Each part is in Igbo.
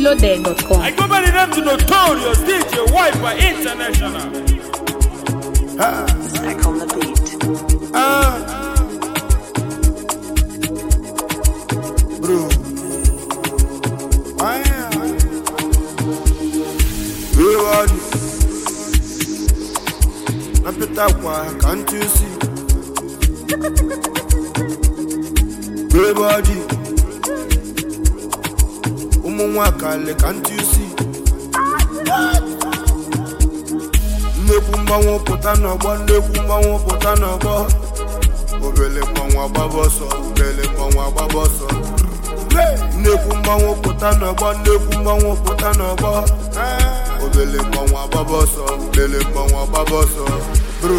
mintloaded.com. I go by the name to Notorious DJ Wiper International. Back on the beat. Bro. Aya. Everybody. Napita kwa can't you see? Everybody. Ụmụ nwakale can't you see? Nnekwu mgbanwe pụta n'ọgbọ nnekwu mgbanwe pụta n'ọgbọ obele mmanwụ agbaba ọsọ obele mmanwụ agbaba ọsọ nnekwu mmanwụ pụta n'ọgbọ nnekwu mmanwụ pụta n'ọgbọ obele mmanwụ agbaba ọsọ obele mmanwụ agbaba ọsọ bro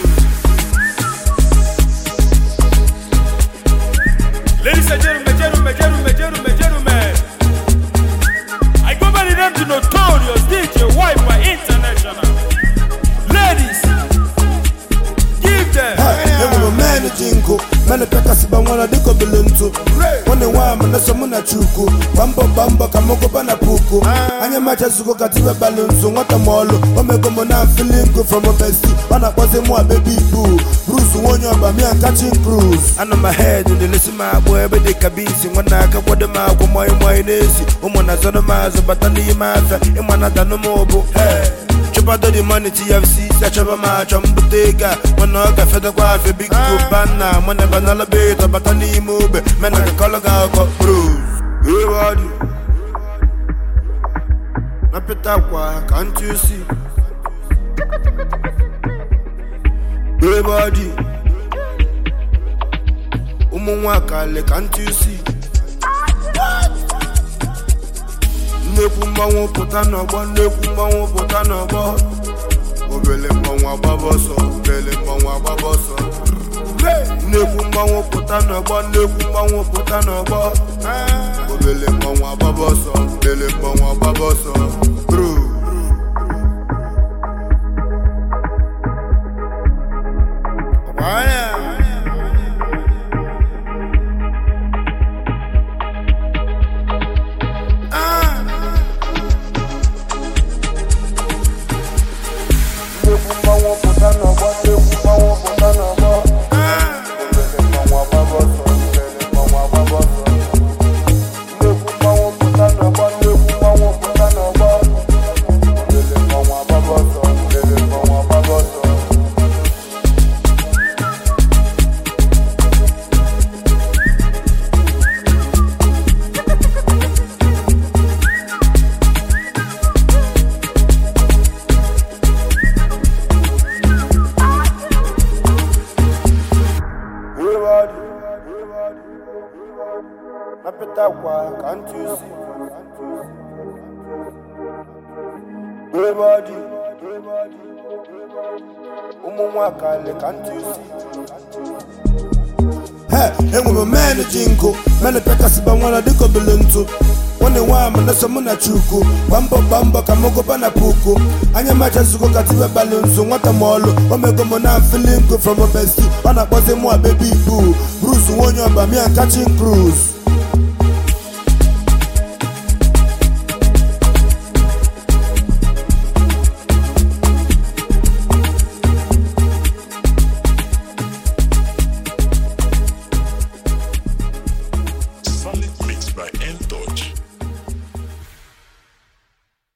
Ladies and gentlemen, gentlemen, gentlemen, gentlemen, gentlemen. I go by the name to Notorious DJ Wiper International. Ladies, give them. enwere mmenụ ji nkụ mmenụ pekasịba nwara dịka obele ntụ nwanne nwa m na-eso mụ na chukwu gba mbọ gba mbọ ka m gụba na puku anya machazugo ka tibe balụ nzu nwata m ọlụ omego m na filingo from obesi ọ na-akpọzi mụ abebi ibu bruce nwa onye ọba mia kachin cruz anọ m ahed na-elesi m agbụ ebe dị ka bisi nwanne aka kwado m agwụ mọị mọị na-esi ụmụ na zọrọ m azụ bata n'ime afịa ịma na danụ m ụbụ chụpado the money tfc si achọba m achọ mbute ego a mana ọ gafedokwa afịa big banna mana banala beto bata n'ime ogbe mena ka kọlọ ga akọ bros everybody napịta kwa ka ntị osi everybody ụmụ nwakale ka ntị osi nnekwu mmanwụ pụta n'ọgbọ nnekwu mmanwụ pụta n'ọgbọ obele mmanwụ agbaba ọsọ obele mmanwụ agbaba ọsọ nnekwu mmanwụ pụta n'ọgbọ nnekwu mmanwụ pụta n'ọgbọ obele mmanwụ agbaba ọsọ obele mmanwụ agbaba ọsọ bro Waya. Nnekwu mmanwụ pụta n'ọgbọ nnekwu mmanwụ pụta n'ọgbọ obele mmanwụ agbaba ọsọ obele mmanwụ agbaba ọsọ nnekwu mmanwụ pụta n'ọgbọ nnekwu mmanwụ pụta n'ọgbọ obele mmanwụ agbaba ọsọ obele mmanwụ agbaba ọsọ Everybody, napita kwa can't you see? Everybody, ụmụ nwakale can't you see? enwere mmenụ ji nkụ mmenụ pekasịba nwara dịka obele ntụ nwanne nwa m na-eso mụ na chukwu gba mbọ gba mbọ ka m gụba na puku anya machazugo ka tibe balụ nzu nwata m ọlụ omego m na filingo from obesi ọ na-akpọzi mụ abebi ibu bruce nwa onye ọba mia kachin cruz